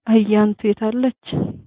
አያንቱ የታለች?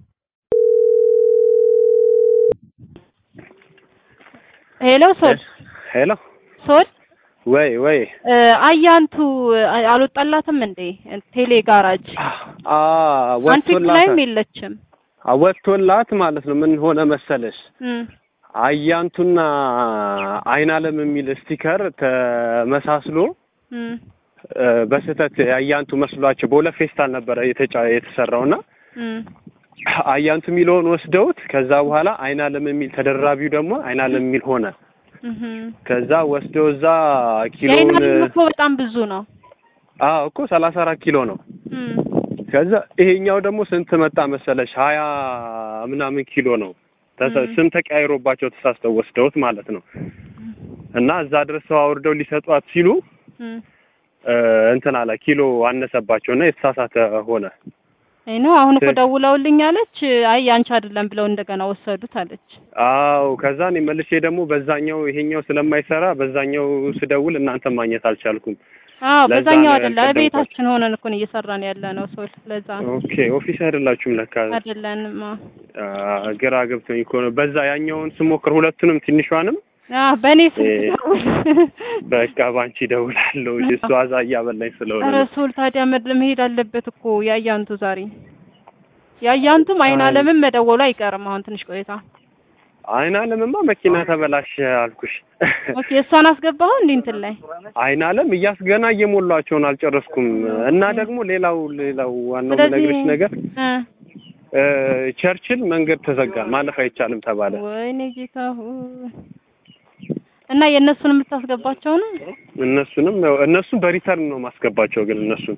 ሄሎ ሶል ሄሎ ሶል ወይ ወይ እ አያንቱ አ- አልወጣላትም እንዴ ቴሌ ጋራጅ አ አንፊክ ወጥቶላት ላይም የለችም። አ ወጥቶላት ማለት ነው። ምን ሆነ መሰለሽ እም አያንቱና አይናለም የሚል ስቲከር ተመሳስሎ እም እ በስህተት አያንቱ መስሏቸው በሁለት ፌስታል ነበረ የተጫ የተሰራውና እም አያንቱ የሚለውን ወስደውት ከዛ በኋላ አይናለም የሚል ተደራቢው ደግሞ አይናለም የሚል ሆነ። እህም ከዛ ወስደው እዛ ኪሎውን የአይናለም እኮ በጣም ብዙ ነው። አዎ እኮ ሰላሳ አራት ኪሎ ነው። እም ከዛ ይሄኛው ደግሞ ስንት መጣ መሰለሽ? ሀያ ምናምን ኪሎ ነው። ተሰ- ም። ስም ተቀያይሮባቸው ተሳስተው ወስደውት ማለት ነው። እና እዛ ድረስ ሰው አውርደው ሊሰጧት ሲሉ እም እ እንትን አለ ኪሎ አነሰባቸው እና የተሳሳተ ሆነ። አይ ነው አሁን እኮ ት- ደውለውልኝ አለች። አይ ያንቺ አይደለም ብለው እንደገና ወሰዱት አለች። አዎ ከዛ እኔ መልሼ ደግሞ በዛኛው ይሄኛው ስለማይሰራ በዛኛው ስደውል እናንተ ማግኘት አልቻልኩም። አዎ ለዛ በዛኛው ነው አይደለ ያልቀደምኳት። ቤታችን ሆነን እኮ ነው እየሰራን ያለ ነው ሶል ለዛ ነው ኦኬ ኦፊስ አይደላችሁም ለካ። አይደለንም። አዎ አ፣ ግራ ገብቶኝ እኮ ነው። በዛ ያኛውን ስሞክር ሁለቱንም ትንሿንም አዎ በእኔ ስልክ እ- ደውል። በቃ ባንቺ ደውላለሁ። እሷ እዛ እያበላኝ ስለሆነ ኧረ ነው። ሶል ታዲያ መድ መሄድ አለበት እኮ ያያንቱ ዛሬ ያያንቱም አይን አይ። አለምን መደወሉ አይቀርም አሁን ትንሽ ቆይታ። አይን አለምማ መኪና ተበላሸ አልኩሽ። ኦኬ እሷን አስገባኸው እንዴ እንትን ላይ አይን አለም እያስገና እየሞሏቸውን አልጨረስኩም። እና ደግሞ ሌላው ሌላው ዋናው ስለዚህ የምነግርሽ ነገር እ እ ቸርችል መንገድ ተዘጋ፣ ማለፍ አይቻልም ተባለ። ወይኔ ጌታ ሆይ እና የእነሱን የምታስገባቸው ነው? እነሱንም ያው እነሱን በሪተርን ነው ማስገባቸው። ግን እነሱን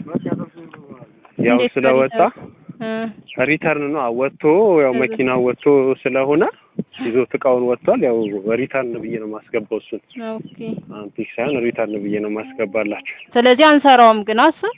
ያው እንዴት ስለወጣ እ ሪተርን ነው ወጥቶ ያው መኪና ወጥቶ ስለሆነ ይዞት እቃውን ወጥቷል። ያው ሪተርን ብዬ ነው ማስገባው እሱን ኦኬ አንቲክ ሳይሆን ሪተርን ብዬ ነው ማስገባላችሁ። ስለዚህ አንሰራውም ግን አስብ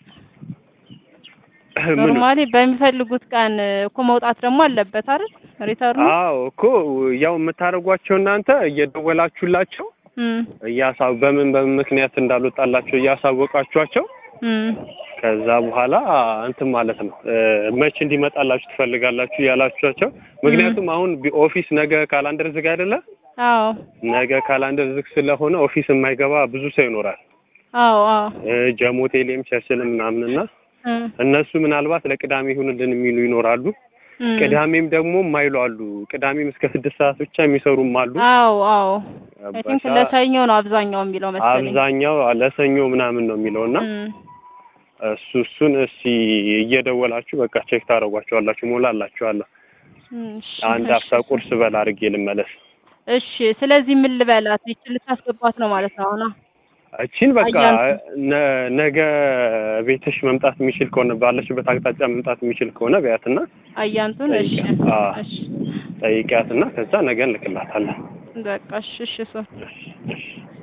ምን ኖርማሊ በሚፈልጉት ቀን እኮ መውጣት ደግሞ አለበት አይደል? ሪተርኑ አዎ እኮ ያው የምታደርጓቸው እናንተ እየደወላችሁላቸው እም እያሳ በምን በምን ምክንያት እንዳልወጣላቸው እያሳወቃችኋቸው እም ከዛ በኋላ እንትን ማለት ነው እ መቼ እንዲመጣላችሁ ትፈልጋላችሁ ያላችኋቸው። ምክንያቱም አሁን ቢ- ኦፊስ ነገ ካላንደር ዝግ አይደለ? አዎ ነገ ካላንደር ዝግ ስለሆነ ኦፊስ የማይገባ ብዙ ሰው ይኖራል። አዎ አዎ እ ጀሞ ቴሌም ቸርችልም ምናምንና እም እነሱ ምናልባት ለቅዳሜ ይሁንልን የሚሉ ይኖራሉ። እም ቅዳሜም ደግሞ የማይሉ አሉ። ቅዳሜም እስከ ስድስት ሰዓት ብቻ የሚሰሩም አሉ። አዎ አዎ አይ ቲንክ በሳ- ለሰኞ ነው አብዛኛው የሚለው መሰለኝ። አብዛኛው ለሰኞ ምናምን ነው የሚለውና እም እሱ እሱን እስቲ እየደወላችሁ በቃ ቼክ ታደርጓቸዋላችሁ። ሞላላችኋለሁ። እሺ አንድ እሺ አፍታ ቁርስ በላ አድርጌ ልመለስ። እሺ ስለዚህ ምን ልበላት? ይችል ልታስገባት ነው ማለት ነው አሁን? እቺን በቃ አያንቱ። ነ- ነገ ቤትሽ መምጣት የሚችል ከሆነ ባለሽበት አቅጣጫ መምጣት የሚችል ከሆነ በያትና አያንቱን እሺ ጠይቂያት። አዎ። እሺ ጠይቂያትና ከዛ ነገ እንልክላታለን። በቃ እሺ እሺ ሶ እሺ፣ እሺ።